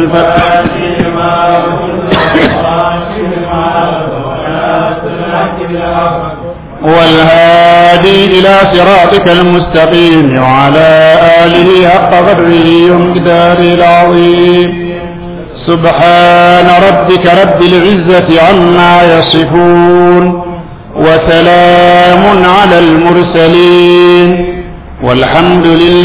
والهادي إلى صراطك المستقيم وعلى آله حق قدره ومقداره العظيم سبحان ربك رب العزة عما يصفون وسلام على المرسلين والحمد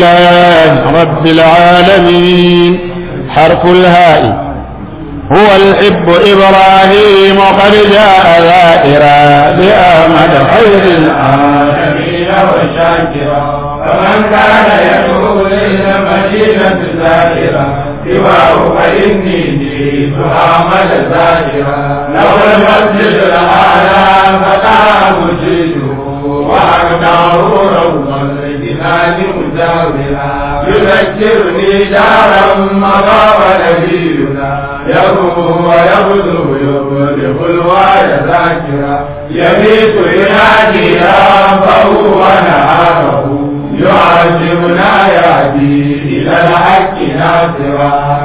لله رب العالمين حرف الهاء هو الحب إبراهيم قد جاء ذائرا بأحمد خير العالمين وشاكرا فمن كان يدعو إلى المدينة زائرا سواه فإني جئت أعمل زائرا لو المسجد الأعلى فتاه مجده وأقداره روضا الجنان مجاورا يذكرني دارا مضى ونبينا يروم ويغدو يبلغ الوعي ذاكرا يبيت ينادي ربه ونهاره يعلمنا يهدي إلى الحق ناصرا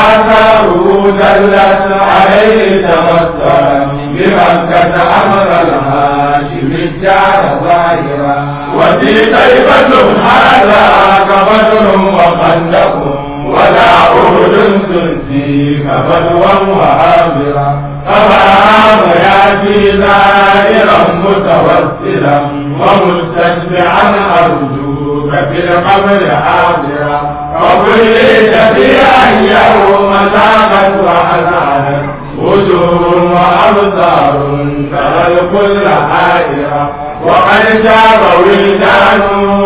فآثاره دلت عليه تمثلا بمكة أمر الهاشم الجار ظاهرا وفي طيبة هذا كبدر وخندق ولا أهد تنسي كبدوا وعابرا فبرهام يأتي زائرا متوسلا ومستشفعا أرجوك في القبر حاضرا وكليت فيها يوم ساقت وحزانت وجوه وأبصار ترى الكل حائرا وقد جاب ولدان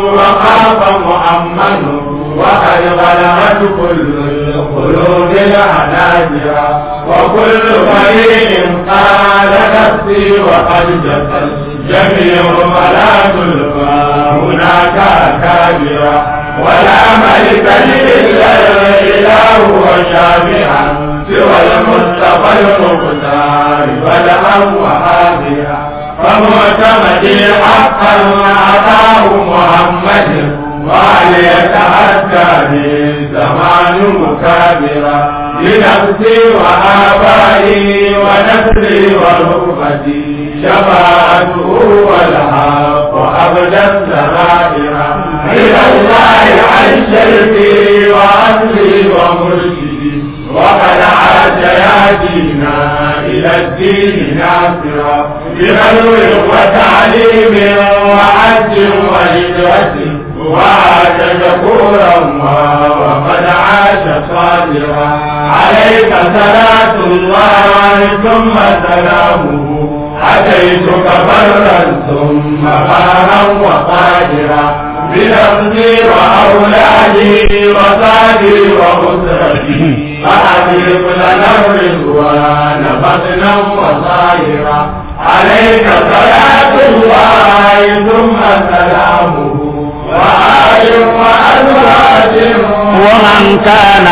وخاف مؤمن وقد بلغت كل القلوب الحناجر وكل فريق قال نفسي وقد جفت جميع ولا تلقى هناك كابرا ولا ملك الا الاله وشافعا سوى المصطفى المختار بدءا وحاضرا فمعتمدي حقا أعطاه محمد وهل يتحدى من زمان مكابرا لنفسي وآبائي ونسلي ورغبتي شفاعته والحق أبدا سرائرا إلى الله عن شركي وأصلي ومرشدي وقد عاد يهدينا إلى الدين ناصرا بغلو وتعليم وعد وهجرة وعاد شكورا وقد عاش صابرا عليك صلاة الله ثم سلامه أتيتك برا ثم بارا وقادرا بنفسي وأولادي وصادي وأسرتي فأبيق لنا الرضوان بطنا وصائرا عليك صلاة الله ثم سلامه وآل وأزواج ومن كان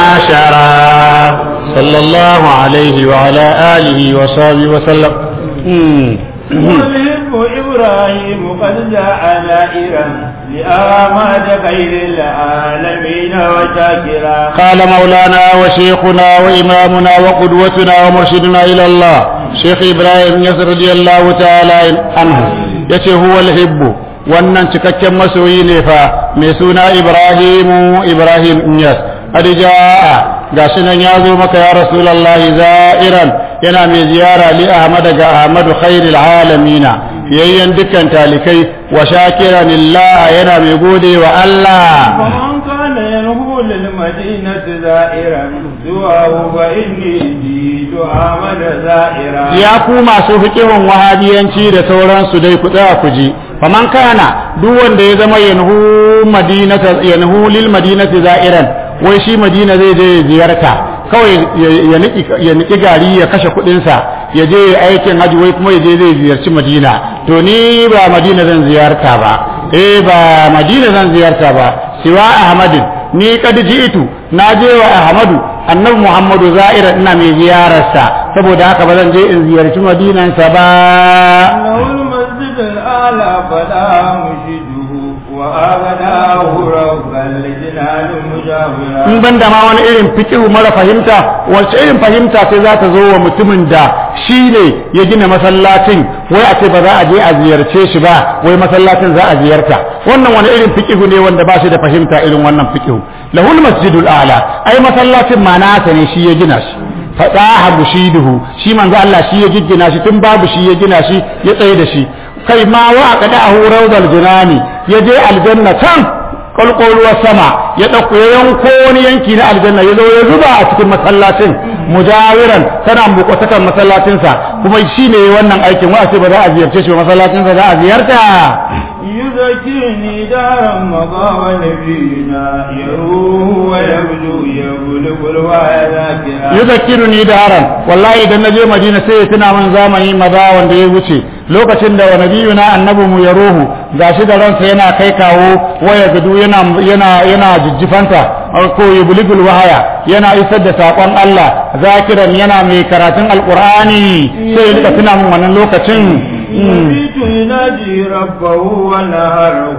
عاشرا صلى الله عليه وعلى آله وصحبه وسلم مم. والحب إبراهيم قد جاء نائرا لآماد خير العالمين وشاكرا قال مولانا وشيخنا وإمامنا وقدوتنا ومرشدنا إلى الله شيخ إبراهيم يسر رضي الله تعالى عنه يتي هو الحب wannan cikakken masoyi ne fa mai suna Ibrahimu Ibrahim Inyas Adijaa gashi nan ya zo maka ya Rasulullahi za'iran yana mai ziyara li Ahmad ga Ahmadu khairil alamina yayyan dukkan talikai wa shakiran lillah yana mai gode wa Allah ومن كان ينهو للمدينة زائرا سواه فإني جئت أعمل زائرا ya ku masu fikihun wahabiyanci da sauransu dai ku tsaya ku ji faman kana duk wanda ya zama yanhu madinata yanhu lil madinati za'iran wai shi madina zai je ya ziyarta kawai ya- ya niki ya niki gari ya kashe kuɗin sa ya je ya aikin haji wai kuma ya je zai ziyarci madina to ni ba madina zan ziyarta ba eh ba madina zan ziyarta ba siwa ahmadin ni kad ji'tu na je wa ahmadu annabi muhammadu za'ira ina mai ziyararsa saboda haka ba zan je in ziyarci madinansa ba له المسجد الأعلى فلا مشده وأغناه ربا لجنان مجاورا in ban da ma wani irin fikihu mara fahimta wacce irin fahimta sai za ta zo wa mutumin da shi ne ya gina masallacin wai a ce ba za a je a ziyarce shi ba wai masallacin za a ziyarta wannan wani irin fikihu ne wanda ba shi da fahimta irin wannan fikihu lahul masjidul a'la ai masallacin ma nasa ne shi ya gina shi fadaha bushiduhu shi manzo Allah shi ya giggina shi tun babu shi ya gina shi ya tsaye da shi kai ma wa qada'ahu rawdal jinani ya je aljanna can kwalkwalwar sama ya ɗauko ya yanko wani yanki na aljanna ya zo ya zuba a cikin masallacin mujawiran tana bukwatakan masallacinsa kuma shi ne wannan aikin wa ce ba za a ziyarce shi ba masallacinsa za a ziyarta يذكرني دارا مضى ونبينا يروه ويبدو يبلغ الوعي ذاكرا yuzakkiruni daran wallahi idan naje madina sai ya tuna min zamani maza wanda ya wuce lokacin da wa nabiyuna annabi mu ya ruhu gashi da ransa yana kai kawo waya gudu yana yana yana jijjifanta ko yubligul wahaya yana isar da sakon Allah zakiran yana mai karatun alqur'ani sai ya rika tuna min wannan lokacin يبيت يناجي ربه ونهره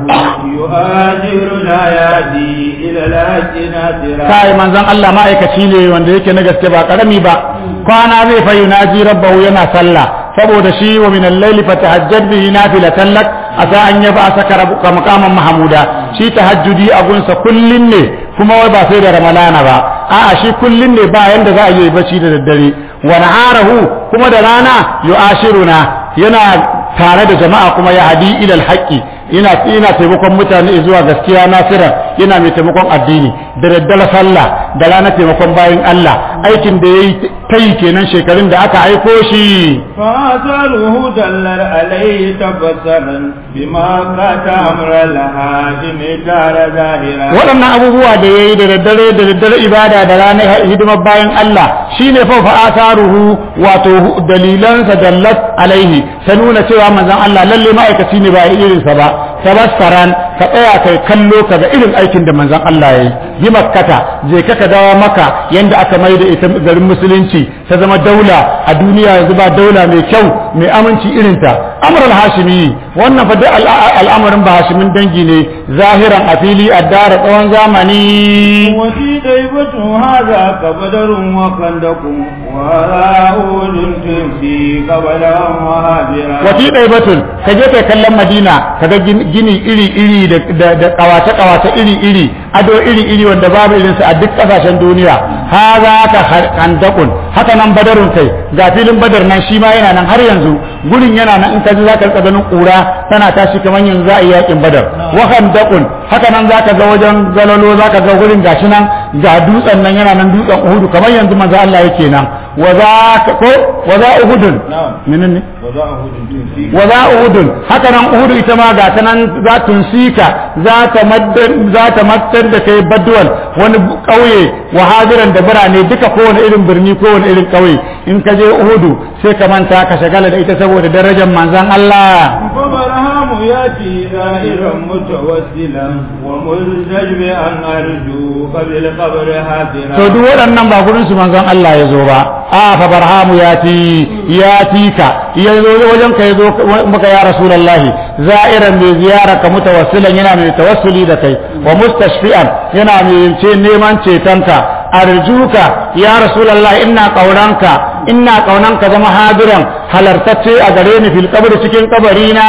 يهاجر لا يهدي إلى الأجنة kai manzon Allah ma'aikaci ne wanda yake na gaske ba karami ba kwana zai fa yunaji rabbahu yana sallah saboda shi wa min al-layli fatahajjad bihi nafilatan lak asa an yaba saka rabbuka maqaman mahmuda shi tahajjudi a gunsa kullun ne kuma wai ba sai da ramalana ba a'a shi kullun ne ba yanda za a yi bacci da daddare wa naharahu kuma da rana yu'ashiruna yana tare da jama'a kuma ya hadi ila al-haqqi yana yana taimakon mutane zuwa gaskiya nasira yana mai taimakon addini da daddala sallah da rana taimakon bayin Allah aikin da yayi kai kenan shekarun da aka aiko shi فآثاره دل عليه تبصرا بما قات أمر الهادم دار ظاهرا waɗannan abubuwa da yayi da daddare da daddare ibada da ranar hidimar bayan Allah shine fa fa'asaruhu wato dalilansa dallat alaihi ta nuna cewa manzon Allah lalle ma'aikaci ne ba irinsa ba tabassaran ka tsaya kai kallo ka ga irin aikin da manzon Allah yayi bi makkata je ka ka dawo maka yanda aka mai da ita garin musulunci ta zama daula a duniya yanzu ba daula mai kyau mai aminci irinta amr al-hashimi wannan fa duk al'amarin ba hashimin dangi ne zahiran a fili a dara tsawon zamani وفي ديبة هذا كبدر وخندق وهذا أول تمسي قبلا وهابرا wafi ɗaibatun ka je kai kallon madina ka ga gini iri-iri da kawace-kawace iri-iri ado iri-iri wanda babu irinsu a duk ƙasashen duniya ha za ka handakun haka nan badarun kai ga filin badar nan shi ma yana nan har yanzu gurin yana nan in ka ji za ka rika ganin ƙura tana tashi kamar yanzu za a yi yakin badar wa handakun haka nan za ka ga wajen galalo za ka ga gurin gashi nan ga dutsen nan yana nan dutsen uhudu kamar yanzu manzo Allah yake nan wa za ka ko wa za uhudun نعم menene وذا أهود تمسي wa za uhudun haka nan uhudu ita ma ga ta nan za tunsika za ta maddar za ta maddar da kai badwal wani kauye wa hadiran da birane duka kowane irin birni kowane irin kauye in ka je uhudu sai ka manta ka shagala da ita saboda darajar manzon Allah فبرهام ياتي زائرا متوسلا وملتجبئا ارجو قبل قبر حافرا to duk waɗannan ba gurin su manzon Allah ya zo ba a fa barhamu ya ti ya ti ka ya zo wajen ka ya zo maka ya rasulullahi za'iran mai ziyara ka mutawassilan yana mai tawassuli da kai wa mustashfi'an yana mai ce neman cetonka arjuka ya rasulullahi ina kaunanka ina kaunanka zama hadiran halartacce a gare ni fil qabri cikin kabari na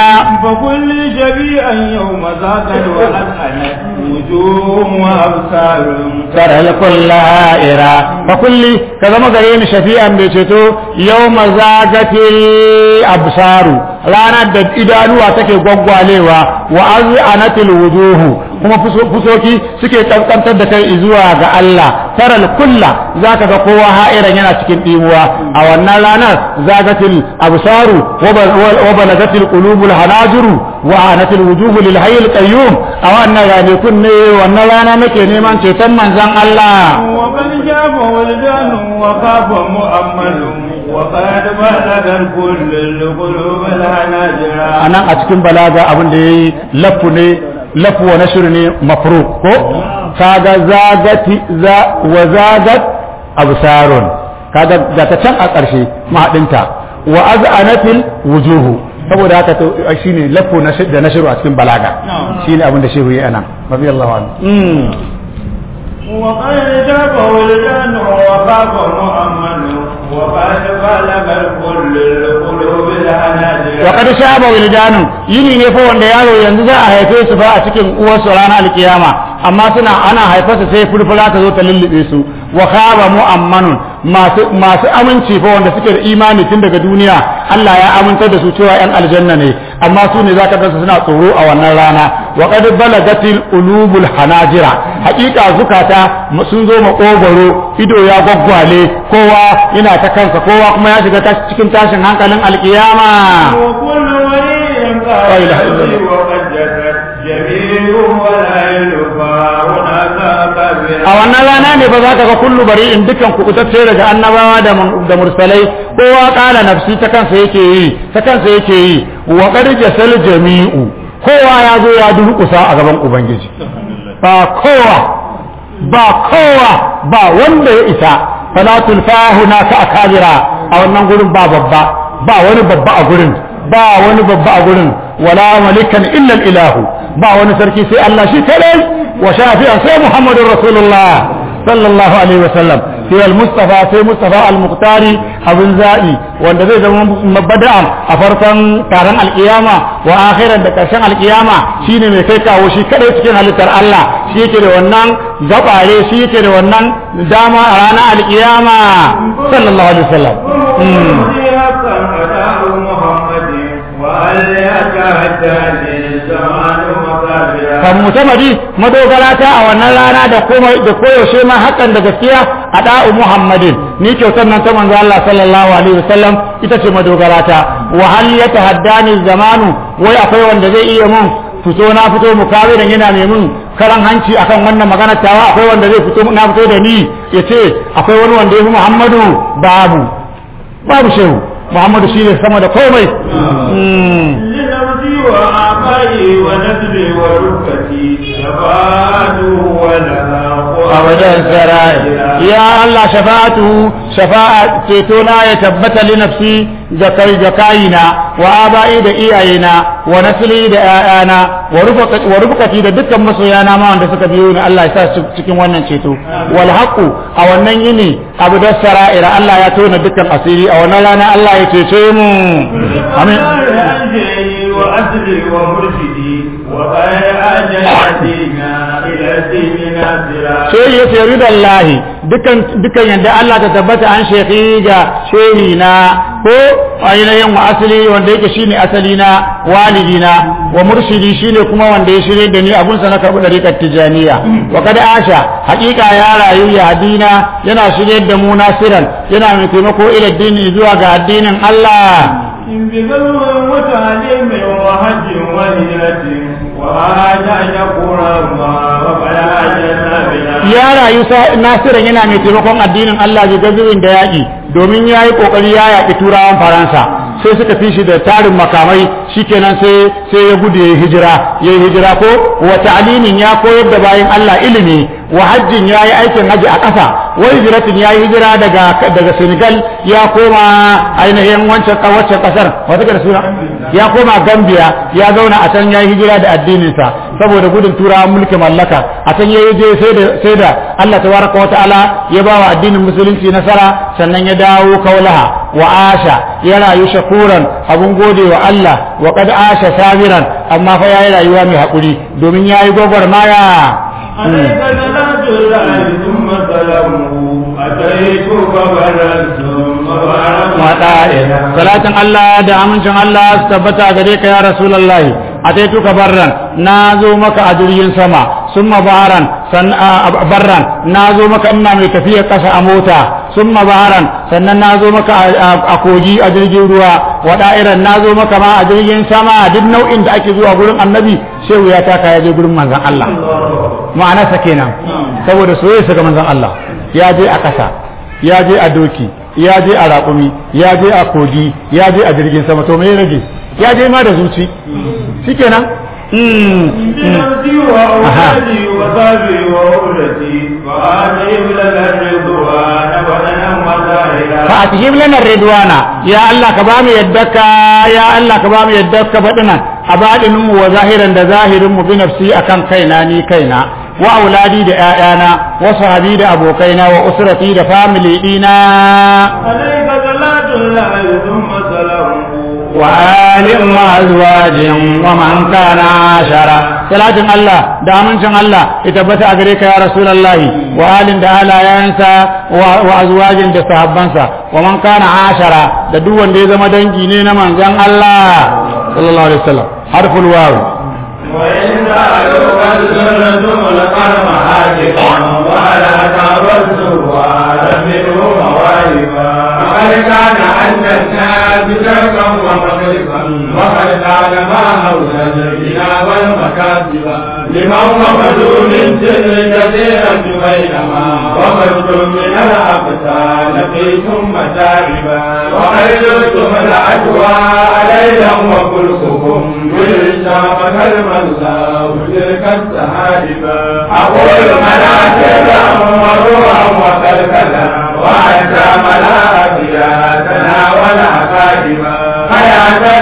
فكل شبيئا يوم ذاك وأسألت وجوه وأبصار ترى الكل هائرة فكل كذا ما قرين شفيعا بيشتو يوم زاغت الأبصار رانا دد إدانوا تكي قوة ليوا وأذعنت الوجوه kuma fusoki suke kankantar da kai zuwa ga Allah taral kulla zaka ga kowa ha'iran yana cikin dimuwa a wannan ranar zagatil absaru wa balagatil qulubul hanajiru wa anatil wujuhu lil hayyil qayyum a wannan rane kunne wannan rana nake neman ceton manzon Allah وقد جاب ولدان وخاف مؤمل وقد بلغ الكل القلوب الهناجر anan a cikin balaga abin da yayi lafu ne lafu wa nashr ne mafruq ko kaga zagati za wa zagat absarun kaga ga ta can a ƙarshe mahadinta wa az'anatil wujuhu saboda haka to shine lafo na da nashiru a cikin balaga shine abin da shehu ya anan radiyallahu anhu وقد جاب ولدان وخاف مؤمن وقد بلغ الكل القلوب الهناجر وقد شاب ولدان yini ne fa wanda yaro yanzu za a haife su fa a cikin uwarsu ranar alkiyama amma suna ana haifarsa sai furfura ta zo ta lullube su wa khaba mu'ammanun masu masu aminci fa wanda suke da imani tun daga duniya Allah ya amintar da su cewa yan aljanna ne amma su ne zaka ga suna tsoro a wannan rana wa qad balagatil ulubul hanajira haƙiƙa zukata sun zo makogoro ido ya gwaggwale kowa yana ta kansa kowa kuma ya shiga cikin tashin hankalin alkiyama وكل ولي لا إله إلا قال الله. وقد جسد جميل ولا يلقى هناك كبير a wannan rana ne ba za ka ga kullu bari in dukan kubutacce daga annabawa da mun- da mursalai kowa kala nafsi ta kansa yake yi ta kansa yake yi wa qad jasal jami'u kowa ya zo ya durƙusa a gaban ubangiji ba kowa ba kowa ba wanda ya isa falatul fahuna ka akabira a wannan gurin ba babba ba wani babba a gurin ba wani babba a gurin wala malikan illa ilahu ba wani sarki sai Allah shi kadai wa shafi'an sai Muhammadur Rasulullah sallallahu alaihi wasallam sai al-Mustafa sai Mustafa al-Muqtari abin za'i wanda zai zama mabada'an a farkon taron alkiyama wa akhiran da karshen alkiyama shine mai kai kawo shi kadai cikin halittar Allah shi yake da wannan gabare shi yake da wannan dama a ranar alkiyama sallallahu alaihi wasallam Mm. حقا أتاه محمد وهل يتعدى زمان مكابرا kan mutamadi madogara ta a wannan rana da kuma da koyaushe ma hakan da gaskiya a da'u muhammadin ni kyautar nan ta manzo Allah sallallahu alaihi wasallam ita ce madogara ta wa hal yatahaddani zamanu wai akwai wanda zai iya mun fito na fito mukawiran yana mai mun karan hanci akan wannan magana tawa akwai wanda zai fito na fito da ni yace akwai wani wanda ya fi muhammadu babu babu shehu muhammadu shine sama da komai Mm. لنفسي وآبائي ونسلي وركبتي شفاعته ولها abadan sarai ya Allah shafa'atu shafa'a cetona ya tabbata li nafsi da kai da kayina wa aba'i da iyayena wa nasli da ƴaƴana wa rufaqati wa rufaqati da dukkan masoyana ma wanda suka biyo ni Allah ya sa su cikin wannan ceto wal haqu a wannan yini abu da sara'ira Allah ya tona dukkan asiri a wannan rana Allah ya cece mu amin أنجي وأسري ومرشدي وغير أجلتنا إلى الدين ناصرا sai ya ce ridan lahi dukan dukan yadda Allah ta tabbata an shekhi ga shehi na ko ainihin wa asali wanda yake shine asali na walidi na wa murshidi shine kuma wanda ya shirye da ni abun sa na karbu dariƙar tijaniya wa kada asha haƙiƙa ya rayu ya hadina yana shirye da mu nasiran yana mai taimako ila dini zuwa ga addinin Allah بذل وتعليم وحج وهجرة وهذا يقول الله وفلا جنة بنا ya rayu sa- nasiran yana mai taimakon addinin Allah bi gazuwin da yaƙi domin ya yi ƙoƙari ya yaƙi turawan faransa sai suka fi shi da tarin makamai shikenan sai sai ya gudu ya yi hijira ya yi hijira ko wa ta'limin ya koyar da bayan Allah ilimi wa hajjin ya yi aikin haji a ƙasa wa hijratin ya yi hijira daga daga Senegal ya koma ainihin wancan wancan ƙasar wata da suna ya koma Gambia ya zauna a can ya yi hijira da addininsa saboda gudun turawan mulkin mallaka a can ya yi je sai da sai da Allah tabaraka wata'ala ya ba wa addinin musulunci nasara sannan ya dawo kaulaha wa asha ya rayu shakuran abun gode wa Allah wa qad asha sabiran amma fa yayi rayuwa mai hakuri domin yayi gwagwarmaya عليك صلاة الله ثم سلامه أتيتك برا ثم wada'in salatin Allah da amincin Allah su tabbata gare ka ya rasulullahi ataituka barran na zo maka a jirgin sama summa baharan san a- barran na zo maka ina mai tafiyar kasa a mota summa baharan sannan na zo maka a- a a kogi a jirgin ruwa wada'iran na zo maka ma a jirgin sama duk nau'in da ake zuwa gurin annabi shehu ya taka ya je gurin manzon Allah ma'anarsa kenan saboda soyayya ga manzon Allah ya je a kasa ya je a doki ya je a raƙumi ya je a kogi ya je a jirgin sama to me rage ya je ma da zuci shikenan mm بنفسي وأولادي وصحبي وأولتي وآتي لك الرضوان بدنا وظاهرا fa atihim lana ridwana ya Allah ka bamu yaddaka ya Allah ka bamu yaddaka fadinan a badinin mu wa zahiran da zahirin mu bi nafsi akan kaina ni kaina wa auladi da ƴaƴana wa sahabi da abokaina wa usrati da family dina عليك صلاة الله ثم سلامه wa alin wa azwajin wa man kana ashara salatin Allah da amincin Allah ya tabbata a gare ka ya rasulullahi wa alin da alayansa wa azwajin da sahabbansa wa man kana ashara da duk wanda ya zama dangi ne na manzon Allah sallallahu alaihi wasallam harful waw وإن سألوك السنة القرم هاجفا ولا تعبدت وعلى منه موالبا فقد كان عند الناس شرقا ومغربا وقد كان ما حول الغنى والمكاسب لمن وفدوا من سر كثيرا بينما وفدتم من الأقسام لقيتم متاعبا وقد زرتم الأجواء ليلا وكلكم بالشام كالملا وتلك السحائب أقول مناسبا وروحا وكلكلا وأتى ملائكتنا والعقائب حياة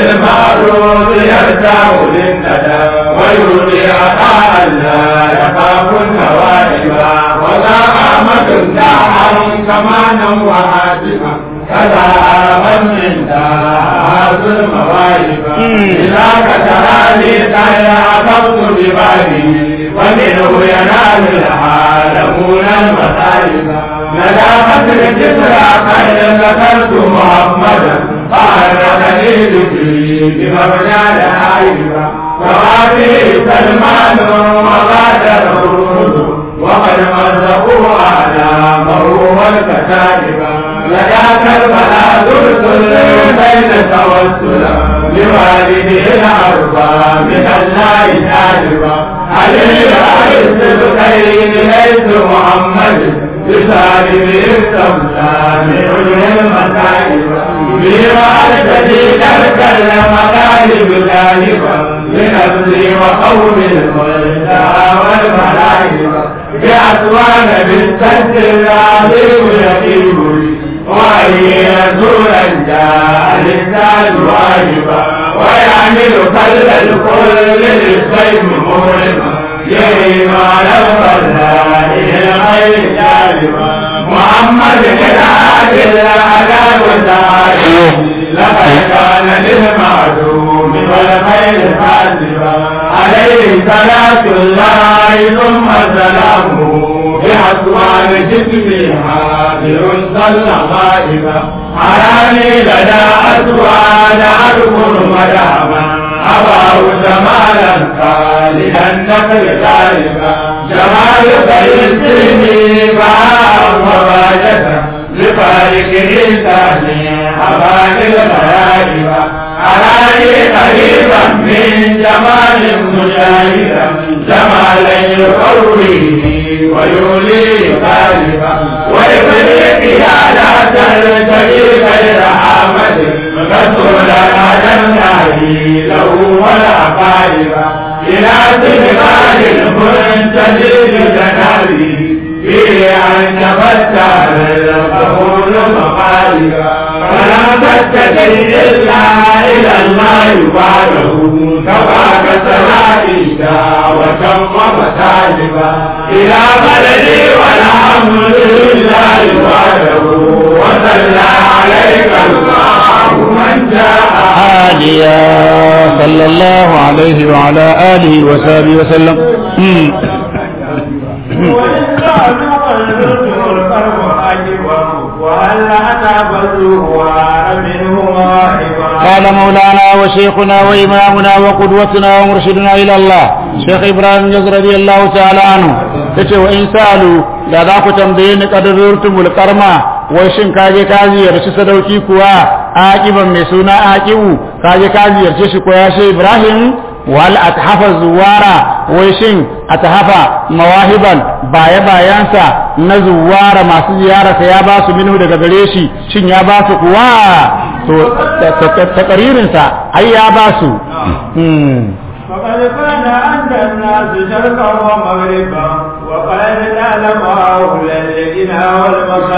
للمعروف يرتاح للندى ويولي عطاء لا يخاف النوائب ولا أمد داعا كمانا وهاتفا كذا من من داعات المواهب إذا كتراني كان أخذت ببالي ومنه ينال العالمون المصائب ندامة الجسرى خير ذكرت محمدا قال خليلتي بمبنى العائبة وهذه سلمان وغادر الرسل وقد مزقوا أعلامه والكتائب لذاك البلاء ترسل بين توسلا لوالده الأربع من الله جانبا علي عز الخير ليس محمد بسالم التمثال من المسائب بما الجديد الكلم غالب غالبا لنفسي وقوم الملتى والملائكة بأسوان بالسد العظيم يقيم وهي رسولا جاء للساد واجبا ويعمل كل الكل للسيف مهرما يهيم على الفضائل الغير جالبا محمد بن عادل على وسائل لقد كان للمعدوم والخير حاسبا عليه صلاة الله ثم سلامه بأسوان جسمي حاضر صلى غائبا حراني لدى أسوان أذكر مداما أباه جمالا خالدا النقل غالبا جمال فيسرني معه وباجة لفارقه ثاني أبان الملائكة أراني قريبا من جمال مجاهدا جمالا يقويه ويولي غالبا ويبني قيادة الجليل غير حامد رسول الأدم له ولا قاربا إلى سبقان المنتجد جنابي في أن تفتح القبول مقالبا فلم تتجه إلا إلى الله بعده كفاك سلائك وتم متاجبا إلى بلدي والحمد لله وحده وصلى عليك الله من جاء هاديا صلى الله عليه وعلى آله وصحبه وسلم مم. وإن كانوا قلبتم القلب عجبا وهل أتى بلوغ منه مواهبا قال مولانا وشيخنا وإمامنا وقدوتنا ومرشدنا إلى الله شيخ إبراهيم يز رضي الله تعالى عنه yace wa in sa'alu da za ku tambaye ni kadarurtumul karma wai shin kaje ka ziyarci sadauki kuwa aqiban mai suna aqibu kaje ka ziyarce shi ko ya shi Ibrahim wal athafa zuwara wai shin athafa mawahiban baya bayansa na zuwara masu ziyararsa ya ba su minhu daga gare shi shin ya ba su kuwa to takaririnsa ai ya ba su فقد كان عند الناس شرقا ومغربا وقد نعلم هؤلاء الغنى والمكاسب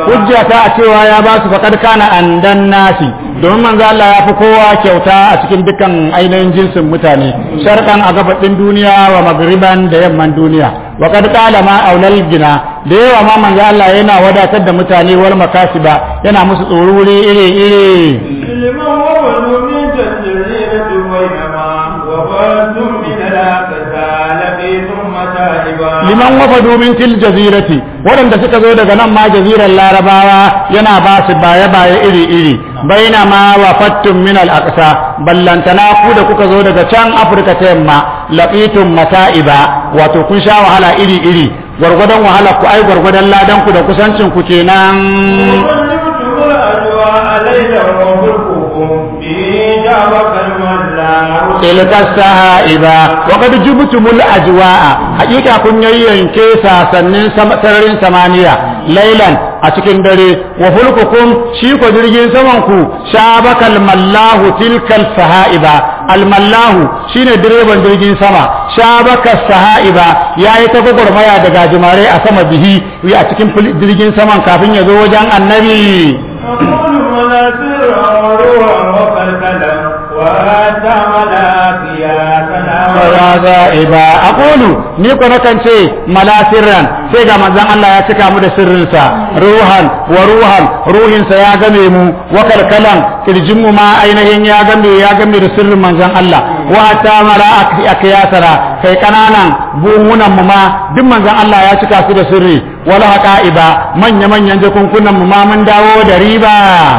hujja ta a cewa ya ba su faqad kana andan nasi domin manzo Allah ya fi kowa kyauta a cikin dukkan ainihin jinsin mutane sharqan a gabaɗin duniya wa magriban da yamman duniya wa qad qala ma aulal gina da yawa ma manzo Allah yana wadatar da mutane wal makasiba yana musu tsoruri iri iri لمن وولوا من تجرية بينما وفاتم من الأقسى لقيتم متاعبا liman wafadu min til jazirati waɗanda suka zo daga nan ma jazirar larabawa yana ba su baye baye iri iri baina ma wafattum min al aqsa ballantana ku da kuka zo daga can afirka ta yamma laqitum mata'iba wato kun sha wahala iri iri gwargwadon wahala ku ai gwargwadon ladan ku da kusancin ku kenan وظلمتم الأجواء ليلا وفرقكم به جابك الملا tilka saha'iba wa qad jubtumul ajwa'a hakika kun yayyanke sasannin sama- sararin samaniya lailan a cikin dare wa fulkukum shi ko jirgin saman ku shabakal mallahu tilkal saha'iba al mallahu shine direban jirgin sama shabaka saha'iba yayi ta gwagwarmaya da gajimare a sama bihi a cikin fil- jirgin saman kafin ya zo wajen annabi أقول مناصر وروحا وقلقلا وأتى ملاكيا سلام ya za'iba aqulu ni ko nakan ce malasirran sai ga manzon Allah ya cika mu da sirrinsa ruhan wa ruhan ruhinsa ya game mu wa kalkalan kirjin mu ma ainihin ya game ya game da sirrin manzon Allah wa ta mara akiyasara kai kananan buhunan mu ma duk manzon Allah ya cika su da sirri wala haqa'iba manya manyan jakunkunan mu ma mun dawo da riba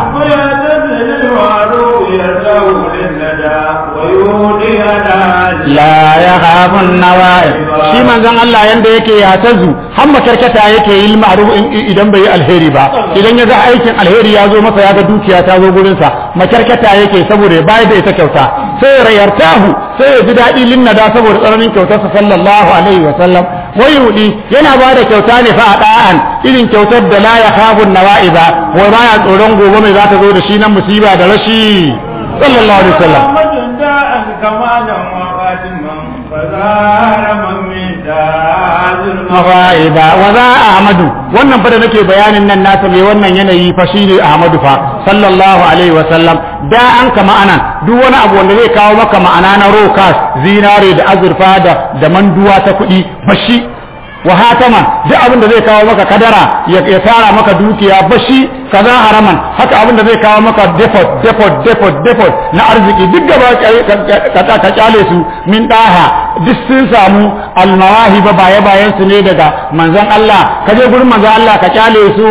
ويعتزل المعروف يدعو للندى ويهدي على la ya hafun nawa'i shi manzon Allah yanda yake ya tazu har makarkata yake yi ma'ruf idan bai yi alheri ba idan ya ga aikin alheri ya zo masa ya ga dukiya ta zo gurin sa makarkata yake saboda ya bayar da ita kyauta sai ya rayartahu sai ya ji daɗi linnada saboda tsananin kyautarsa sallallahu alaihi wa sallam wai yudi yana ba da kyauta ne fa a da'an irin kyautar da la ya hafun nawa'i ba wai baya tsoron gobe mai za ta zo da shi nan musiba da rashi sallallahu alaihi wa sallam محمد داء كمالا وخاتما فزار من من داء mafa'ida wa za ahmadu wannan fa da nake bayanin nan nasa mai wannan yanayi fa shine ahmadu fa sallallahu alaihi wa sallam da an ka ma'ana duk wani abu wanda zai kawo maka ma'ana na rokas zinare da azurfa da da manduwa ta kuɗi bashi wa hatama duk abin da zai kawo maka kadara ya ya tara maka dukiya bashi kaza haraman haka abin da zai kawo maka depot depot depot depot na arziki duk gaba ka ka kyale su min daha duk sun samu almawahi ba baye bayan su ne daga manzon Allah ka je gurin manzon Allah ka kyale su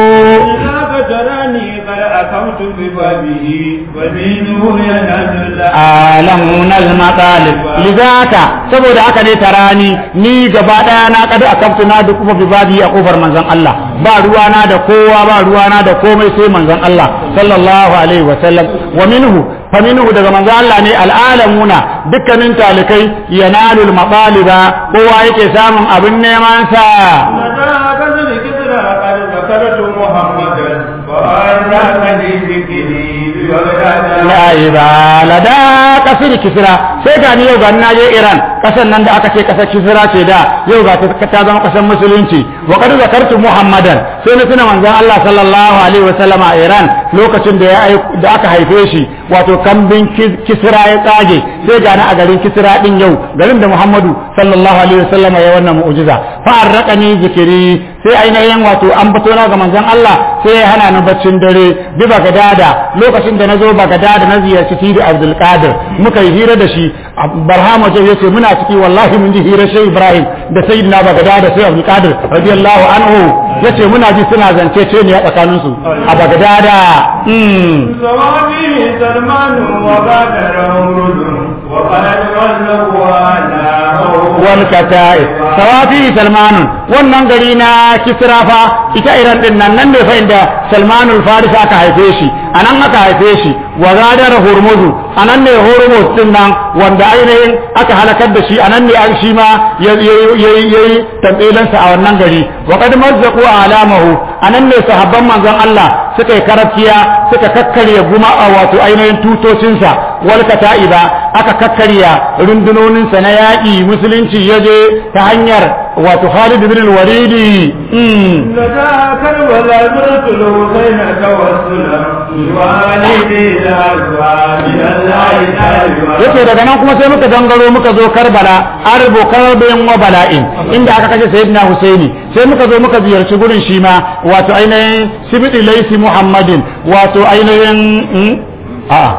ذاك تراني قد أقمت ببابه ومنه ينال الله alamun al-matalib lidaka saboda haka ne tarani ni gaba daya na kada akabtu na da kuma bibabi a kofar manzon Allah ba ruwana da kowa ba ruwana da komai sai manzon Allah sallallahu alaihi wa sallam wa minhu fa minhu daga manzon Allah ne al'alamuna dukkanin talikai yanalul mataliba kowa yake samun abin neman sa ذاك ذكر قد ذكرت محمدا وأراك لذكري ببغداد la ibala da kasir kisra sai ga ni yau ga na je Iran kasan nan da aka ce kasar kisra ce da yau ga ta ta zama kasar musulunci wa qad zakartu muhammadan sai na tuna manzon Allah sallallahu alaihi wa sallama a Iran lokacin da ya ai- da aka haife shi wato kambin Kis- kisra ya tsage sai ga na a garin kisra din yau garin da Muhammadu sallallahu alaihi wa sallama ya wannan mu'jiza fa arraqani zikiri sai ainihin wato an fito na ga manzon Allah sai ya hana ni baccin dare bi bagadada lokacin da nazo bagadada na ziyarci Sidi Abdul Qadir muka yi hira da shi Barhama ce yace muna ciki wallahi mun ji hira Sheikh Ibrahim da Sayyidina bagadada sai Abdul Qadir radiyallahu anhu yace muna ji suna zance ce ne a tsakanin su a bagadada mm زوابي سلمان وبادر أمرد وقد غلقوا على wal kata'i sawafi salmanun wannan gari na kisra fa ita iran din nan nan ne fa inda salmanul faris aka haife shi anan aka haife shi wa gadar hurmuzu anan ne hurmuz din nan wanda ainihin aka halakar da shi anan ne an shi ma yayi yayi tambayelansa a wannan gari wa qad mazzaqu alamahu anan ne sahabban manzon Allah suka yi karafiya suka kakkarya guma a wato ainihin tutocinsa wal kata'iba aka kakkarya rundunoninsa na yaƙi musulunci ya je ta hanyar wato Khalid bin al-Walid لدى كربلاء زرت الحسين توسلا والدي الأزواج من الله تعالى yace daga nan kuma sai muka gangaro muka zo Karbala arbo karbin wa bala'in inda aka kashe Sayyidina Husaini sai muka zo muka ziyarci gurin shi ma wato ainihin Sibiti Laisi Muhammadin wato ainihin mm, a'a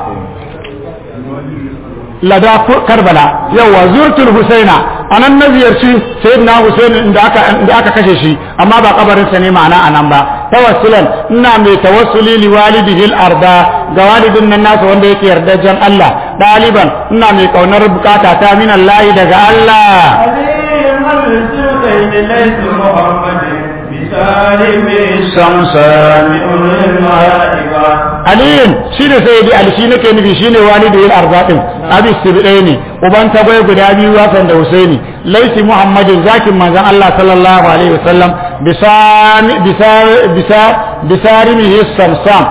lada Karbala yawa zurtul Husaina anan na ziyarci Sayyidina Husaini inda aka inda aka kashe shi amma ba kabarin sa ne ma'ana anan ba tawassulan ina mai tawassuli li walidihi al-arda ga walidin nan nasa wanda yake yardajen Allah daliban ina mai kaunar bukata ta min Allah daga Allah عليهم الزوجين ليس محمد بسالم الشمسان أولي الملائكة aliyin shi ne sai dai ali shi nake nufi shi ne walidu yin arzaɗin abi sibɗai ne uban tagwai guda biyu wasan da husaini laisi muhammadin zakin manzon allah sallallahu alaihi wasallam bisarimihi samsam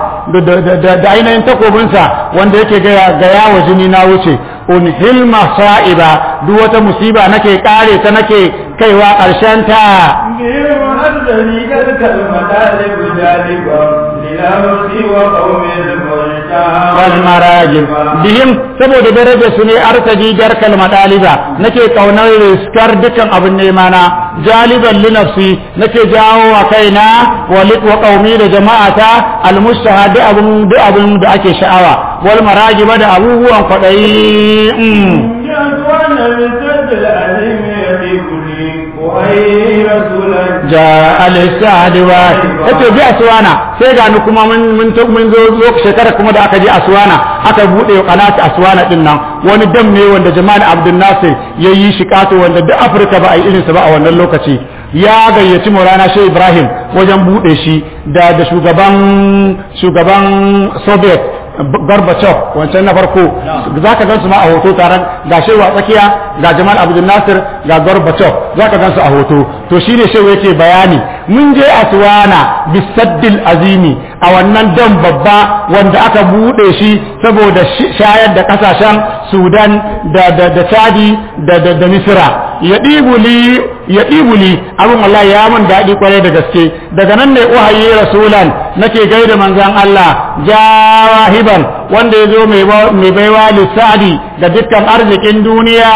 da ainihin takobinsa wanda yake gaya wa jini na wuce unhilma sa'iba duk wata musiba nake kare ta nake kaiwa ƙarshen ta بهم أرسلي كذلك المطالب جالبا للأمس وقوم المجتمع والمراجل bihim saboda daraja su ne artaji jarkal madaliba nake kaunar riskar dukan abin nema na jaliban li nafsi nake jawo wa kaina wa lik wa qaumi da jama'ata al mustahad abun da abun da ake sha'awa wal marajiba da abubuwan kwadayi mm. جاءت من سد العليم يديكني وأي رسولا ja al-sa'di wa yace bi aswana sai ga ni kuma mun mun to mun zo zo shekara kuma da aka je aswana aka bude kanata aswana din nan wani dam ne wanda Jamal Abdul Nasir yayi shi kato wanda duk Afirka ba a yi irinsa ba a wannan lokaci ya gayyaci Maulana Shehu Ibrahim wajen bude shi da da shugaban shugaban Soviet Gorbachev wancan na farko za ka gansu ma a hoto taron ga shewa tsakiya ga Jamal Abdul Nasir ga Gorbachev za ka gansu a hoto to shine shewa yake bayani mun je Aswana bisaddil azimi a wannan dam babba wanda aka bude shi saboda shayar da kasashen Sudan da da da Chadi da da, da Misra ya ɗibuli ya ɗibuli abin wallahi ya mun daɗi kwarai da gaske daga nan ne uhayi rasulan nake gaida manzan Allah jawahiban wanda ya zo mai baiwa lissadi da dukkan arzikin duniya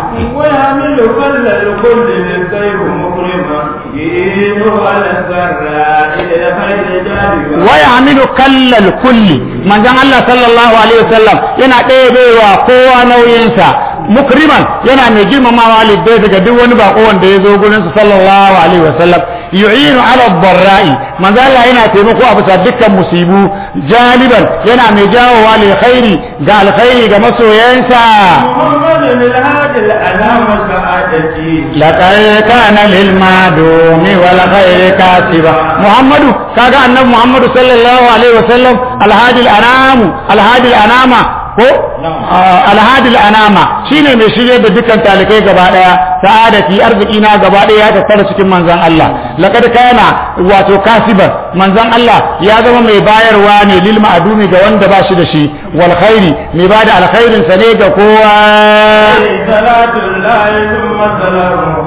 ويعمل كل الكل للسيف مكرما يجيب على السراء إلى خير جانبا waya hamilu kallal kulli manzan Allah sallallahu alaihi wasallam yana ɗebewa kowa nauyinsa mukriman yana mai girmamawa liddai daga duk wani bako wanda ya zo gurinsa sallallahu alaihi wasallam yu'inu ala barra'i manzan Allah yana taimako a bisa dukkan musibu jaliban yana mai jawowa lil khairi ga alkhairi ga masoyansa محمد الهادي الأنام سعادتي لقد كان للمعدوم والخير كاسبا محمد كاغا النبي محمد صلى الله عليه وسلم الهادي الانام الهادي الانام ko alhadi al'anama shine mai shirye da dukkan talikai gaba daya sa'adati arziki na gaba daya ya tattara cikin manzon Allah laqad kana wato kasiban manzon Allah ya zama mai bayarwa ne lil ma'dumi ga wanda ba shi da shi wal khairi mai bada alkhairin sa ne ga kowa صلاة الله ثم سلامه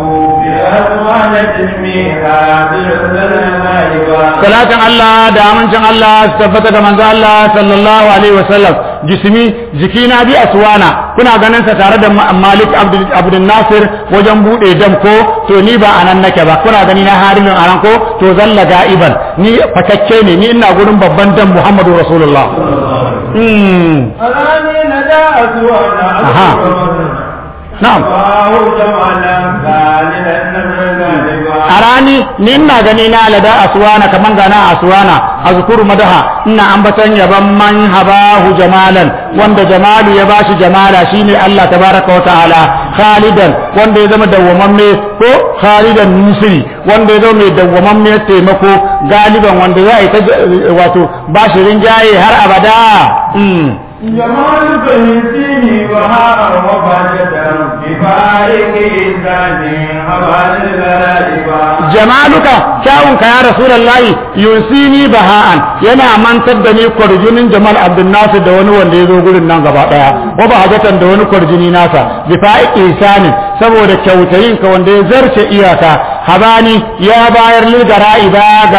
بأزمانة ميها بالسلام salatin Allah da amincin Allah su tabbata ga manzo Allah sallallahu alaihi wasallam jismi jikina bi aswana kuna ganin sa tare da Malik Abdul Abdul Nasir wajen bude dam ko to ni ba anan nake ba kuna gani na harimin anan ko to zalla ga'iban ni fakakke ne ni ina gurin babban dam Muhammadu Rasulullah mm أراني نداء وانا أها. نعم. فهو جمالا خالدا نبر غالبا a rani ni ina gani na lada aswana kaman gana aswana azkuru madaha ina ambaton yaban man habahu jamalan wanda jamalu ya bashi jamala shine Allah tabaraka wa ta'ala khalidan wanda ya zama dawwamamme ko khalidan nusri wanda ya zama mai dawwamamme taimako galiban wanda za a yi ta wato bashi rinjaye har abada mm. جمالك يهديني وهاء وفاجة بفارق إنسان حوالي الغالبا jamaluka kyawunka ya rasulullahi yunsini baha'an yana mantar da ni kwarjinin jamal abdul nasir da wani wanda ya zo gurin nan gaba daya wa ba hajatan da wani kwarjini nasa bi fa'i ihsanin saboda kyautayin ka wanda ya zarce iyaka habani ya bayar lil gara'iba ga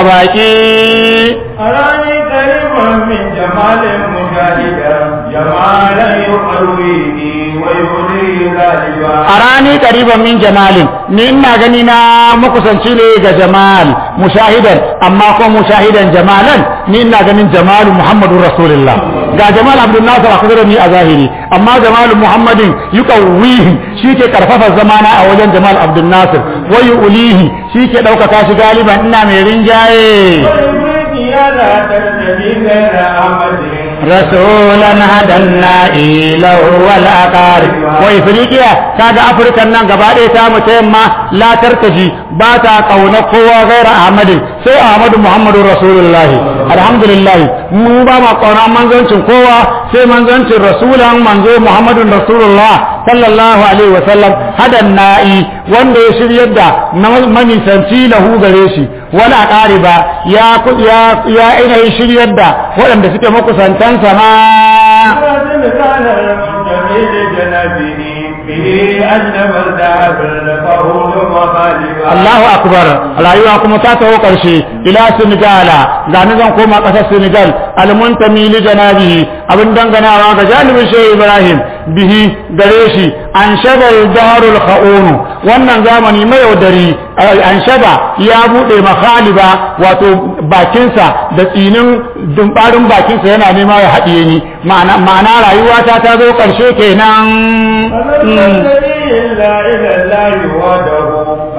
baki أراني كريما من جمال مجاهدا جمالا يحرويني ويغني غالبا arani qariban min jamalin ni ina gani na makusanci ne ga jamal mushahidan amma ko mushahidan jamalan ni ina ganin jamalu muhammadur rasulullah ga jamal abdul nasir a kusa da ni a zahiri amma jamal muhammadin yuqawwihi shike karfafa zamana a wajen jamal abdul nasir wa yulihi shike daukaka shi galiban ina mai rinjaye ويغني لا ترتدي غير أحمد رسولا هدى النائل والأقارب وإفريقيا كاد أفريقيا نان gaba ɗaya ta mu yamma la tartaji ba ta kauna kowa gaira Ahmad sai Ahmad Muhammadu Rasulullah alhamdulillah mu ba ma kauna manzancin kowa sai manzancin rasulan manzo Muhammadu Rasulullah sallallahu alaihi wa sallam hadan na'i wanda ya shiryar da manisanci lahu gare shi wala qariba ya ya ya ainihin shiryar da waɗanda suke makusantansa ma ولكن كان المنتمي لجنبه به أجنب الذهب فهو مخالفا Allahu akbar rayuwa kuma ta taho karshe ila Senegala ga ni zan koma kasar Senegal almuntami li janabihi abin danganawa ga janibin Shehu Ibrahim bihi gare shi an shagal darul khaunu wannan zamani mai yaudari an shaba ya bude makhaliba wato bakinsa da tsinin dumbarin bakinsa yana nema ya haɗiye ni ma'ana ma'ana rayuwa ta ta zo karshe kenan فمن الذي إلا إلى الله وحده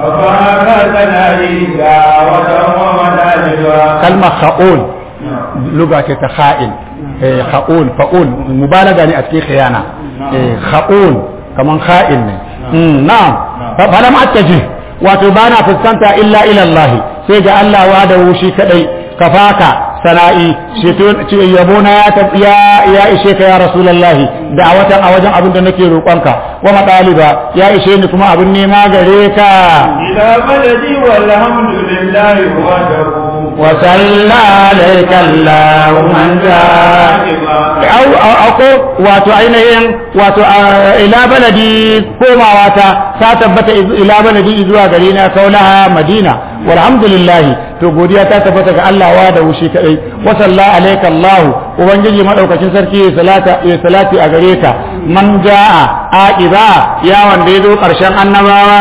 ففاك ثنائيا وتم منالبا kalmar kha'un luga ce ta kha'in eh kha'un fa'un mubalaga ne a cikin khiyana eh kha'un kaman kha'in ne mm na'am fa falam attaji wato bana fuskanta illa ila Allah sai ga Allah wa da shi kadai kafaka sana'i shi yabo na ya ya ya ishe ka ya rasulullahi da a watan a wajen abin da nake roƙonka wa madaliba ya ishe ni kuma abin nema gare ka إلى بلدي والحمد لله وحده وصلى عليك الله من جاء au ako wato ainihin wato ila baladi komawa ta ta tabbata ila baladi zuwa gari na kaulaha madina walhamdulillah to godiya ta tabbata ga Allah wa da wushi kadai wa salla alayka Allah ubangiji madaukakin sarki ya salata ya salati a gare ka man jaa aqiba ya wanda yazo karshen annabawa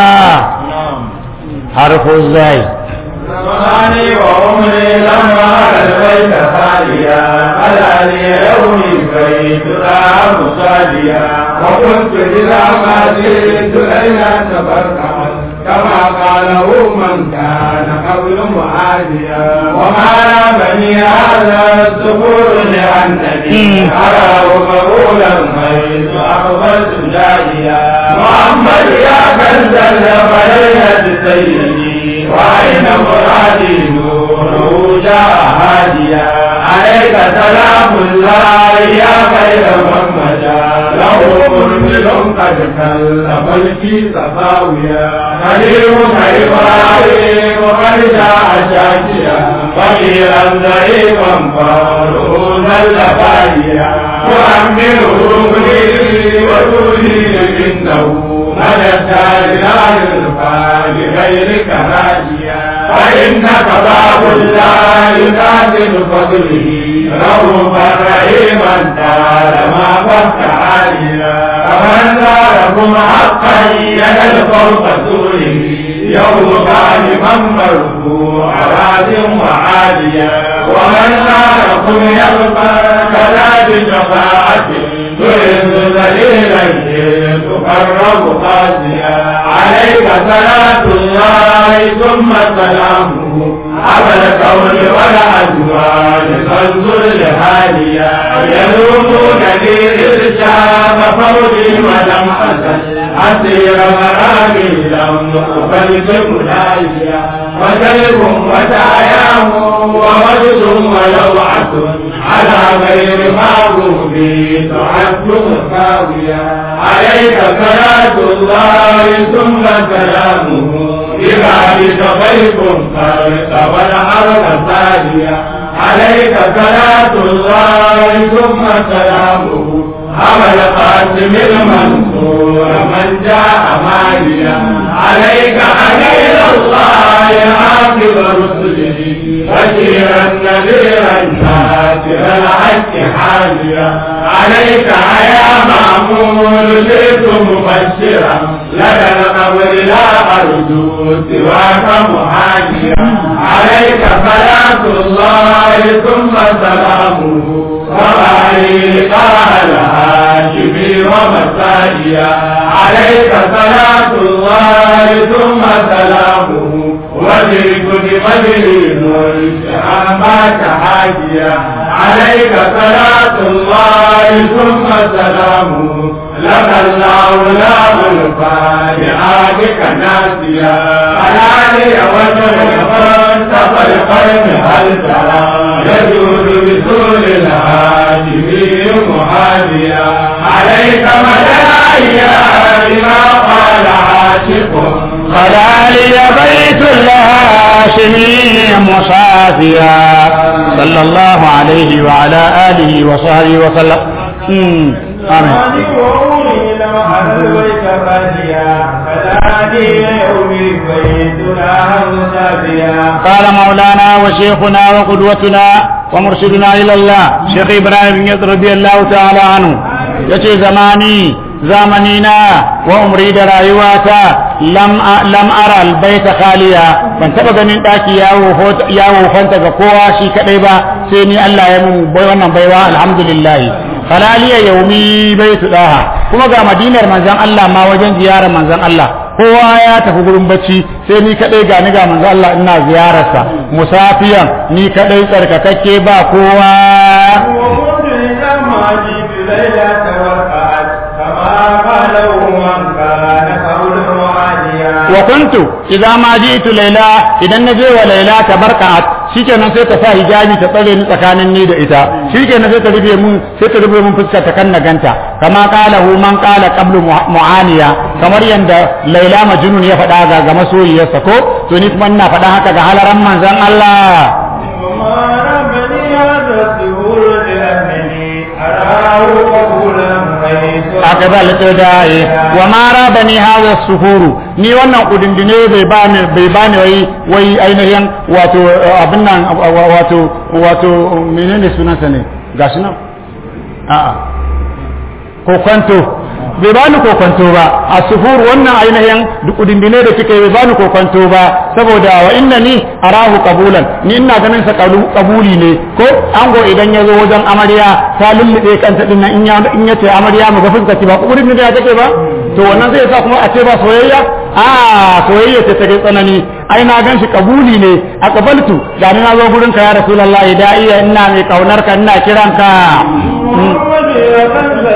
harfu zai زماني وعمري لما البيت خاليا على لي يومي بيت رام صاليا وكنت إذا ما جئت إلى تبرعا كما قاله من كان قبل معاديا وما رامني هذا السفور لأنني أراه مقولا حيث أقبلت جاريا محمد يا كنز الخيرة سيدي وأين مرادي نوره جاء هاديا عليك سلام الله يا خير من مشى له مرسل قد كلف الكيس صفاويا خليل إبراهيم وقد جاء شاكيا فقيرا ضعيفا فارغونا لفايا وأمره لي وتولي إنه مدى الدار لا يرفع بغيرك راجيا فإنك باب الله يقاتل فضله رؤوفا رحيما طالما فك عاليا فمن زاركم حقا يد الفوق سوره يوم غالبا مرفوع راد وعاليا ومن زاركم يبقى كذا بشفاعة تعز ذليلا تقرب قاسيا عليك صلاة الله ثم سلامه أبا الكون والأزواج فانظر لحاليا يلومون لي إرشاد فوجي ولم أزل أسير مرامي لم أقبل ملايا وكلب وتعياه ومجد ولوعة على غير معروف تعد مساويا عليك صلاة الله ثم سلامه بذلك ضيف فرق والحرب ثانية عليك صلاة الله ثم سلامه أبا القاسم المنصور من جاء ماليا عليك عليك الله عاقب رسله بشيرا نذيرا ناصرا الحق حاليا عليك يا مأمون جئت مبشرا لدى القبر لا أرجو سواك محاجيا عليك صلاة الله ثم سلامه وعليك على هاشمي ومساجيا عليك صلاة الله ثم سلامه وذلك بمجري نور شهامات حاجيا عليك صلاة الله ثم سلامه لك الله لا الفاتحة ناسيا علاني وجه فانتقى القلب هل ترى يجود بسول الهاشمي محاذيا عليك مدى الأيام ما قال عاشق خلالي بيت الهاشمي مصافيا صلى الله عليه وعلى آله وصحبه وسلم أمم. آمين وأولي لما ألويت فاديا فنادي يومي بيتنا مسافيا قال مولانا وشيخنا وقدوتنا ومرشدنا إلى الله شيخ إبراهيم يد رضي الله تعالى عنه يتي زماني زمانينا وعمري da rayuwata lam lam ara albayta khaliya ban taba ganin daki yawo yawo fanta ga kowa shi kadai ba sai ni Allah ya mun bai wannan baiwa alhamdulillah halaliya yaumi baitu daha kuma ga madinar manzon Allah ma wajen ziyarar manzon Allah kowa ya tafi gurin bacci sai ni kadai ga ni ga manzon Allah ina ziyararsa musafiyan ni kadai tsarkakakke ba kowa وكنت لما جئت ليلة توقعت كما قاله من كان قوله عاليا wa kuntu idza ma ji'tu layla idan naje wa layla tabarkat shikenan sai ta sa hijabi ta tsare ni tsakanin ni da ita shikenan sai ta rufe mun sai ta rufe mun fuskar ta kan naganta kama qala hu man qala qablu muaniya kamar yanda layla majnun ya faɗa ga ga masoyiyarsa ko to ni kuma ina faɗa haka ga halaran manzon Allah وما ربني هذا السهول لأنني أراه قبولا حيث aka ba lito da yi wa ma rabani hadha suhuru ni wannan kudindine bai bani bai bani wai wai ainihin wato abin nan wato wato menene sunansa ne gashi nan a'a ko kwanto bai bani ko kwanto ba a suhur wannan ainihin kudindine da kike bai bani ko kwanto ba saboda wa inna ni arahu qabulan ni ina ganin sa qabuli ne ko ango idan ya zo wajen amarya ta lullube kanta din nan in ya in ya ce amarya mu ga fuskar ba kudin da take ba to wannan zai sa kuma a ce ba soyayya a soyayya ce take tsanani ai na gan shi kabuli ne a kabaltu da ni na zo gurin ka ya rasulullahi da iya ina mai kaunar ka ina kiran ka محمد وكنز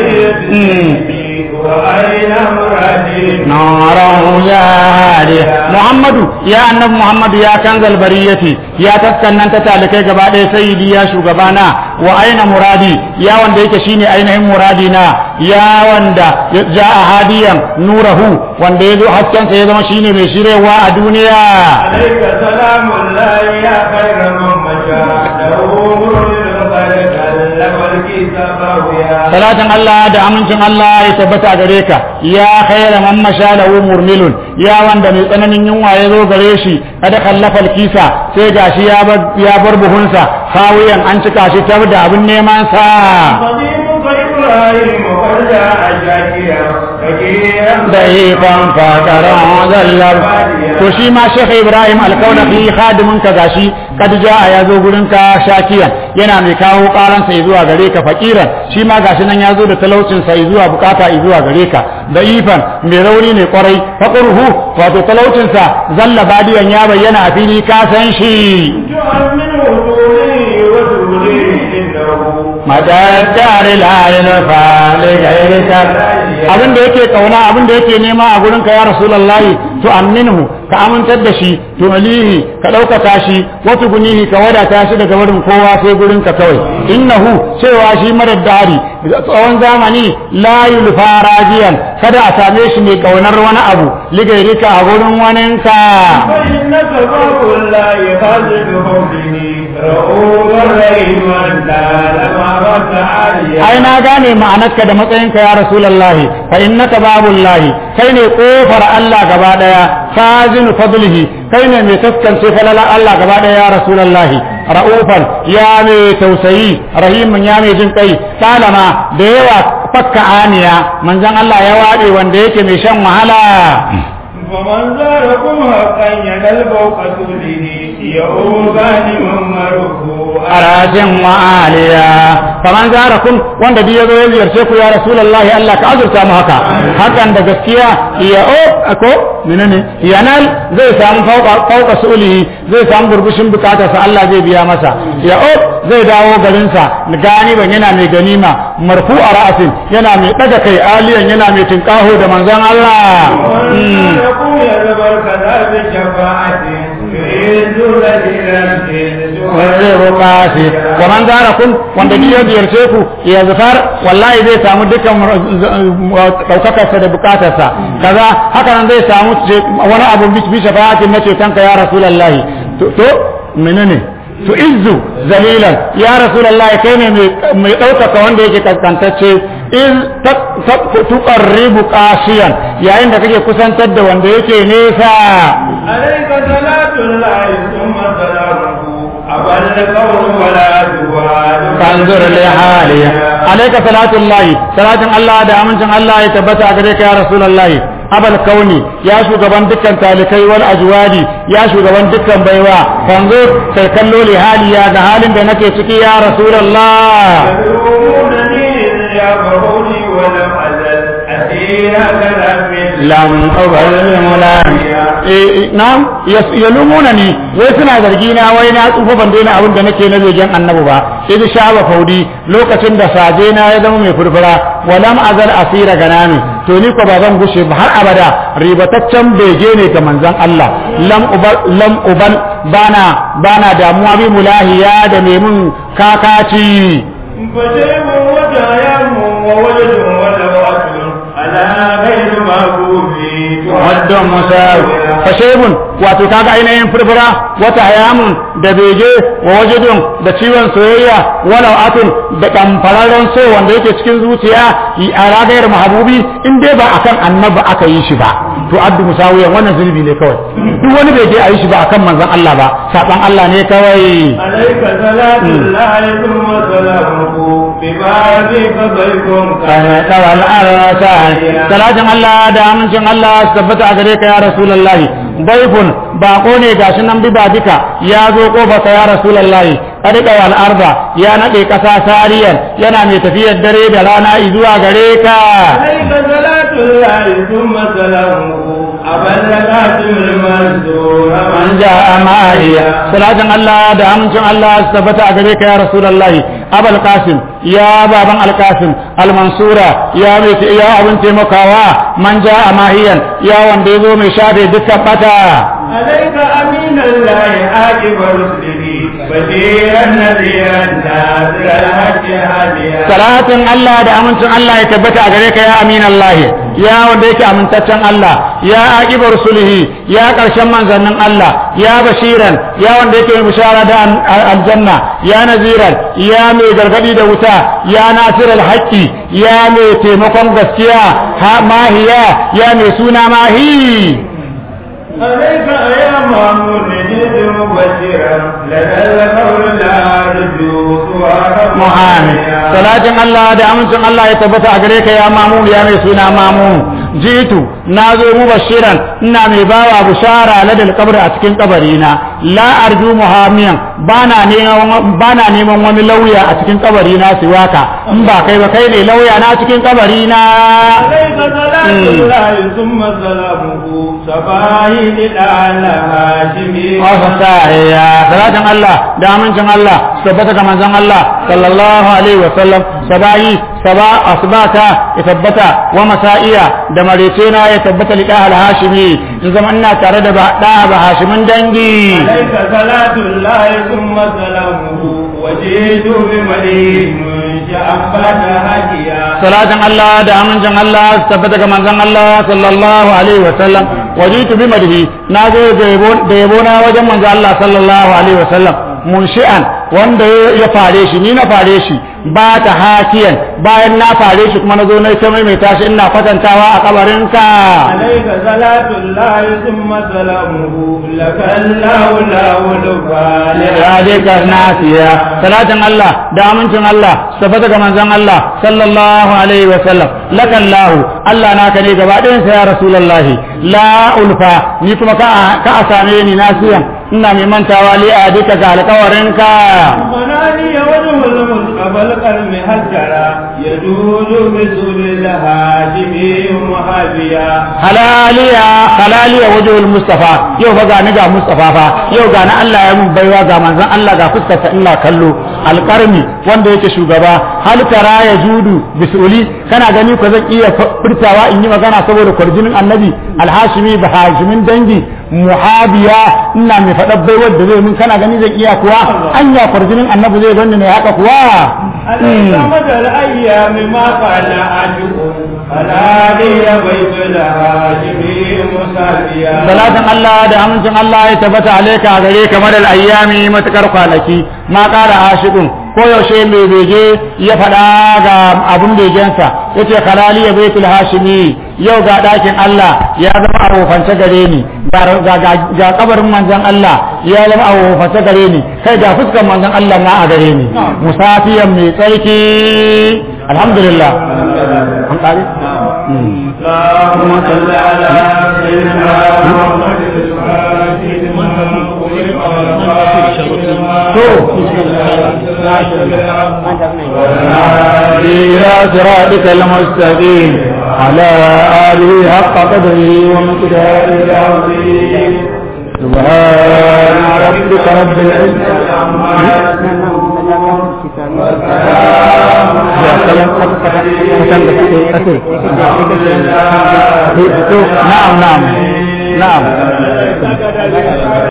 المريد وأين مرادي ناره يا هادي محمد يا النبي محمد يا كنز البرية يا تسكنن تتالكي gaba ɗaya sayyidi ya shugabana wa aina muradi ya wanda yake shine ainihin muradi na ya wanda ja a hadiyan nurahu wanda ya zo haskensa ya zama shine mai shirewa a duniya عليك سلام الله يا خير من مشى له مرد قد كلم الكتاب ويا salatin Allah da amincin Allah ya tabbata a gare ka ya khaira man masha lahu murmilun ya wanda mai tsananin yunwa ya zo gare shi kada kallafa kisa sai gashi ya bar ya bar buhunsa kawiyan an cika shi tar da abin neman sa قديمك إبراهيم قد جاء شاكيا فكيرا da ifan fakaran zallar to shi ma Sheikh Ibrahim Alkaulafi khadimin ka gashi kad jaa ya zo gurin ka shakiyan yana mai kawo karan sa zuwa gare ka fakiran shi ma gashi nan ya zo da talaucin sa zuwa bukata zuwa gare ka da ifan mai rauni ne kwarai faqruhu wato talaucin sa zalla badiyan ya bayyana a fili ka san shi تؤمن وجودي وجودي إنه madadar la'ayin fali gairika abin da yake kauna abin da yake nema a gurin ka ya rasulullahi to aminhu ka amintar da shi to alihi ka ɗaukaka shi wato gunihi ka wadata shi daga wurin kowa sai gurin ka kawai innahu cewa shi marar dari tsawon zamani la yulfa rajiyan kada a same shi mai kaunar wani abu ligairika a gurin waninka فإنك باب لا يخالف به رؤوف الرحيم أنت لما عاليا ai na gane ma'anarka da matsayinka ya rasulullahi fa innaka babullahi kai ne kofar Allah gaba daya fazinu fadlihi kai ne mai taskance falalar Allah gaba daya ya rasulullahi ra'ufan ya mai tausayi rahimun ya mai jin kai salama da yawa fakka aniya manzon Allah ya wade wanda yake mai shan wahala ومن زاركم حقا ينال فوق سوله يؤوبان من مرفوع arajin wa'aliya faman zarakum wanda duk yazo ya ziyarce ku ya rasulullahi Allah ka azurta mu haka hakan da gaskiya ya o ko menene yanal zai samu fauka fauka sulihi zai samu burbushin bukatarsa Allah zai biya masa ya o zai dawo garin sa gani ban yana mai ganima marfu a ra'asin yana mai daga kai aliyan yana mai tinkaho da manzon Allah ومن زاركم يزبر كذا بشفاعة يعز الذين zai roƙa shi wa man zarakum wanda duk ya ziyarce ku ya zafar wallahi zai samu dukkan ɗaukakarsa da bukatarsa kaza haka nan zai samu wani abu bi shafa'atin na cetonka ya rasulullahi to to menene to izzu zalilan ya rasulullahi kai ne mai ɗaukaka wanda yake kaskantacce iz tuqarribu qashiyan yayin da kake kusantar da wanda yake nesa عليك صلاة الله ثم سلامه أبل القول ولا جوال فانظر لحالي عليك صلاة الله صلاة الله da amincin Allah ya tabbata a gare ka ya Rasulullahi abal kauni ya shugaban dukkan talikai wal ajwadi ya shugaban dukkan baiwa fanzo sai kallo li haliya ga halin da nake ciki ya Rasulullah يدعونني يغفرني ولم أزل أسير كلام lam ubal mulan na'am yalumuna ni wai suna zargi na wai na tsufa ban daina abin da nake na begen annabi ba idan shaba faudi lokacin da saje na ya zama mai furfura walam azal asira ganami to ni ko ba zan gushe ba har abada ribataccen bege ne ga manzon Allah lam ubal lam ubal bana bana damuwa bi mulahiya da mai mun kakaci فشيب وجايم وولد ولو أكل على غير مغفوف wadda musawi fashebun wato kaga ainihin furfura wata hayamun da bege wa wajidun da ciwon soyayya walau atun da kamfararren so wanda yake cikin zuciya a ragayar mahabubi in dai ba akan annabi aka yi shi ba to addu musawiyan wannan zulbi ne kawai duk wani bege a yi shi ba akan manzon Allah ba saban Allah ne kawai عليك صلاة الله ثم سلامه ببابك ضيف kana tawal arsa salatin Allah da amincin Allah su tabbata a gare ka ya rasulullahi baifun bako ne gashi nan bi duka ya zo kofarsa ya rasulullahi kadika wal arda ya nade kasa sariyan yana mai tafiyar dare da rana zuwa gare ka عليك صلاة الله ثم سلامه أبل قاسم المنصور man ja'a ma'iya salatin Allah da amincin Allah su tabbata a gare ka ya rasulullahi abul qasim ya baban al qasim al mansura ya mai ya abin taimakawa man ja'a mahiyan ya wanda yazo mai shafe dukkan bata عليك أمين الله عاقب رسله بشيرا نذيرا ناصر الحج هاديا salatin Allah da amincin Allah ya tabbata a gare ka ya amin Allah ya wanda yake amintaccen Allah ya aqiba rusulihi ya karshen manzannin Allah ya bashiran ya wanda yake mai bishara da aljanna ya naziran ya mai gargadi da wuta ya nasiral haqqi ya mai taimakon gaskiya ha mahiya ya mai suna mahi عليك يا مامون جد مبشرا لدى القول لا رجو سواك Muhammad salatin Allah da amincin Allah ya tabbata a gare ka ya mamun ya mai suna mamun jitu na zo mu bashiran ina mai bawa bushara ladal kabr a cikin kabari na la arju muhammiyan bana neman bana neman wani lauya a cikin kabari na siwaka in ba kai ba kai ne lauya na cikin kabari na عليك صلاة الله ثم سلامه سبايد على هاشمي ya salatin Allah da amincin Allah su tabbata ga manzon Allah sallallahu alaihi wa sallam sabayi saba asbata ya tabbata wa masa'iya da marecena ya tabbata li dahal hashimi in zama ina tare da ba da ba hashimin dangi عليك صلاة الله ثم سلامه وجئت بمدين شعبت هديا salatin Allah da amincin Allah su tabbata ga manzon Allah sallallahu alaihi wa sallam wajitu bi madhi na zo da yabo na wajen manzon Allah sallallahu alaihi wa sallam munshi'an wanda ya fare shi ni na fare shi ba ta hakiyan bayan na fare shi kuma na zo na ta maimaita shi ina kwatantawa a kabarinka عليك صلاة الله ثم سلامه لك الله لا ولفان radika nasiya salatin Allah da amincin Allah tabbata ga manzon Allah sallallahu alaihi wa sallam lakallahu Allah naka ne gaba ɗayan sa ya rasulullahi la ulfa ni kuma ka ka same ni nasiyan ina mai mantawa li adika ga alƙawarinka مناني وجه المصطفى القلم هجرا يجوز بسول الهاشمي محابيا halaliya halaliya wajhul mustafa yau fa ga ni ga mustafa fa yau ga na Allah ya mun baiwa ga manzon Allah ga fuskarsa ina kallo alqarmi wanda yake shugaba hal tara ya judu bisuli kana gani ko zan iya furtawa in yi magana saboda kwarjinin annabi alhashimi ba hashimin dangi muhabiya ina mai faɗa baiwar da zai mun kana gani zan iya kuwa anya kwarjinin annabi zai ganni ne haka kuwa عليك مدى الأيام ما قال عاشق فلا لي بيت الهاشمي مسابيا salatin Allah da amincin Allah ya tabbata alaika a gare kamar ayyami matukar kwanaki ma ƙara ashiqun ko yaushe mai bege ya faɗa ga abun begensa yace kalali ya baitul hashimi yau ga ɗakin Allah ya zama a wofance gare ni ga- ga ga- ga kabarin manzon Allah ya zama a wofance gare ni kai ga fuskar manzon Allah ma a gare ni musafiyan mai tsarki alhamdulillah an ƙare اللهم صل على سيدنا محمد الفاتح لما أغلق إلى صراطك المستقيم على آله حق قدره ومقداره العظيم سبحان ربك رب العزة عما نعم نعم نعم